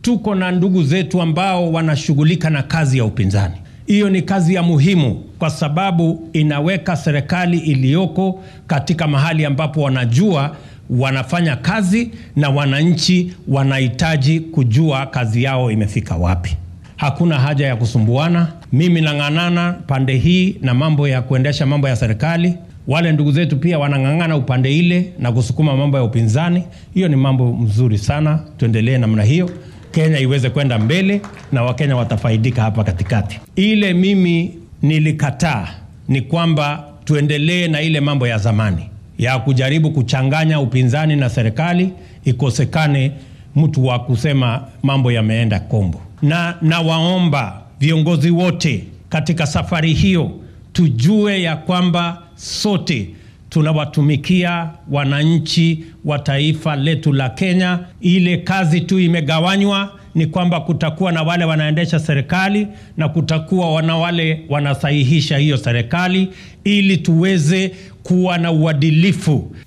tuko na ndugu zetu ambao wanashughulika na kazi ya upinzani. Hiyo ni kazi ya muhimu kwa sababu inaweka serikali iliyoko katika mahali ambapo wanajua wanafanya kazi na wananchi wanahitaji kujua kazi yao imefika wapi. Hakuna haja ya kusumbuana. Mimi nang'ang'ana pande hii na mambo ya kuendesha mambo ya serikali, wale ndugu zetu pia wanang'ang'ana upande ile na kusukuma mambo ya upinzani. Hiyo ni mambo mzuri sana, tuendelee namna hiyo, Kenya iweze kwenda mbele na Wakenya watafaidika hapa katikati. Ile mimi nilikataa ni kwamba tuendelee na ile mambo ya zamani ya kujaribu kuchanganya upinzani na serikali, ikosekane mtu wa kusema mambo yameenda kombo. Na nawaomba viongozi wote katika safari hiyo tujue ya kwamba sote tunawatumikia wananchi wa taifa letu la Kenya. Ile kazi tu imegawanywa ni kwamba kutakuwa na wale wanaendesha serikali na kutakuwa wana wale wanasahihisha hiyo serikali, ili tuweze kuwa na uadilifu.